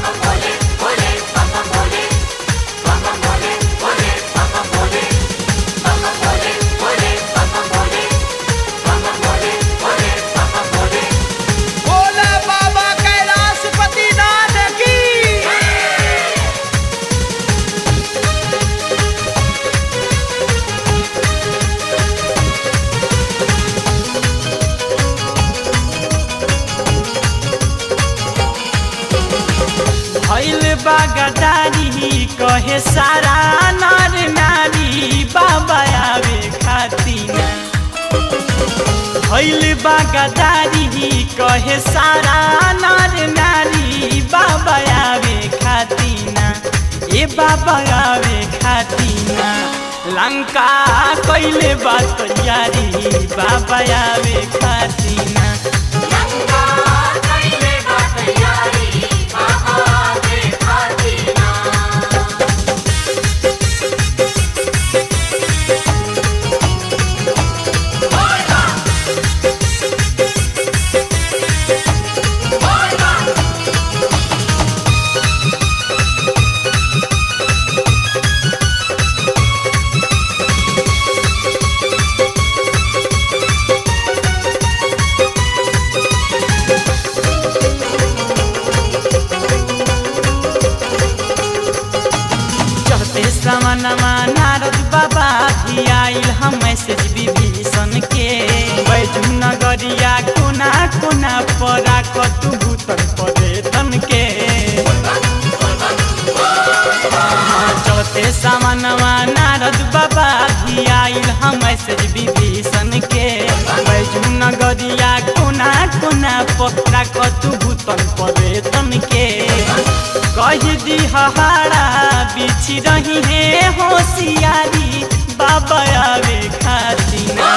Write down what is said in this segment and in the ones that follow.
बोला बाबा कैलाशपति नाथ की भैल बागदारी कहे सारा नर नारी बाबा आवे खातिना भैल बागदारी कहे सारा नर नारी बाबा आवे खातिना ए बाबा आवे खातिना लंका कैले बात यारी बाबा आवे खातिना चढ़ते सामनमा नारद बाबा भी आइल हम मैसेज विभीषण के बैजू नगरिया कोना कोना परा कतु भूतन परेतन के हाँ, चढ़ते सामनमा नारद बाबा भी आइल हम मैसेज विभीषण के बैजू नगरिया कोना कोना परा कतु भूतन परेतन के कह दी हहारा बिछ रही है होशियारी बाबा आवे खातिना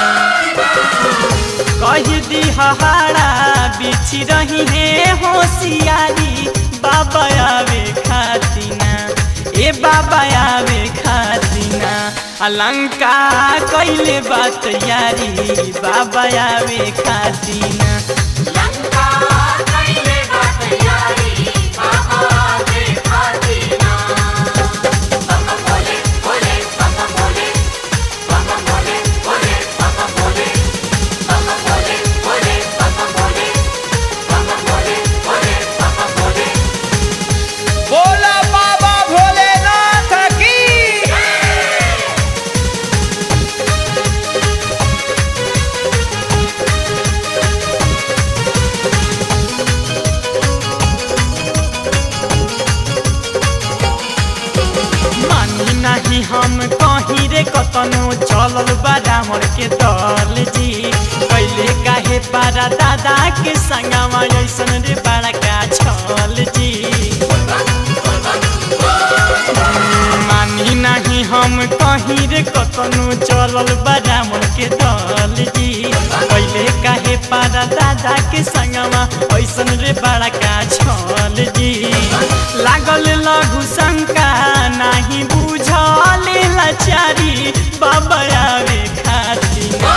कह दी हहारा बिछ रही है होशियारी बाबा आवे खातिना ए बाबा आवे खातिना अलंका कैले बात यारी बाबा आवे खातिना बोला बाबा भोलेनाथ की मानी नहीं हम कहीं रे कतनो चलल बा डामर के दल जी कैले काहे पारा दादा के संगमा ऐसन रे बड़ा का छल जी मानी नहीं हम कहीं रे कतनो चलल बा डामर के दल जी कैले काहे पारा दादा के संगमा ऐसन रे बड़ा का छल जी लागल लघु शंका नाही बुझल लाचारी बाबा आवे खातिना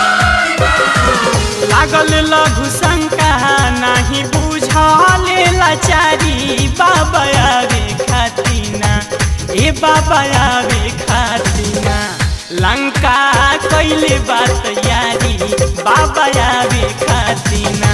लागल लघु शंका नाही बुझल लाचारी बाबा आवे खातिना ए बाबा आवे खातिना लंका कैले बात यारी बाबा आवे खातिना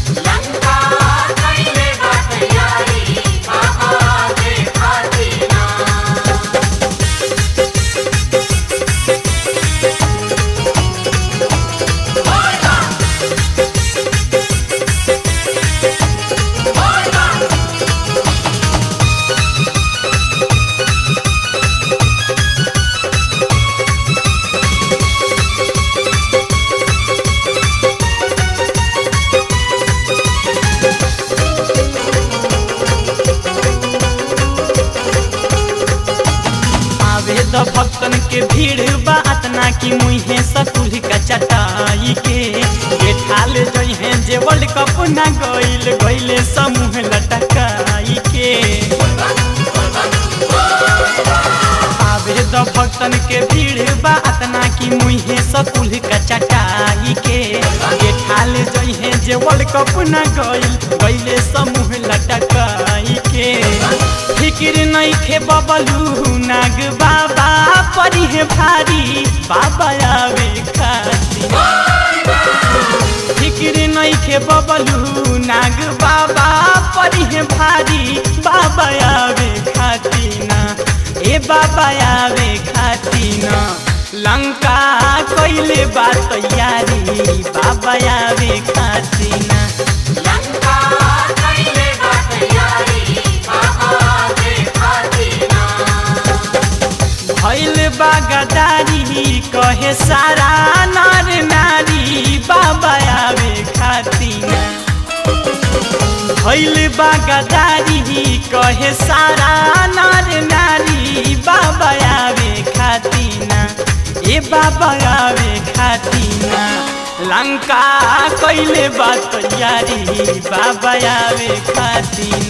द भक्तन के भीड़ बा अतना की मुहे सकुल का चटाई के बैठाल जइहे जे वर्ल्ड कप ना गइल गइले समूह लटकाई के आवे द भक्तन के भीड़ बा अतना की मुहे सकुल का चटाई के बैठाल जइहे जे वर्ल्ड कप ना गइल गइले समूह लटकाई के नैखे बबलू नाग बाबा परी है भारी बाबा आवे खाती फिक्र नैखे बबलू नाग बाबा परी है भारी बाबा आवे खाती ना ए बाबा आवे खाती ना लंका कइले बा तैयारी बाबा आवे खाती ना लंका कैले बा तैयारी बाबा के खातिना भैल बागदारी कहे सारा नर नारी बाबा आवे खातिना भैल बागदारी कहे सारा नर नारी बाबा आवे खातिना ए बाबा आवे खातिना लंका कैले बा तैयारी बाबा आवे खातिना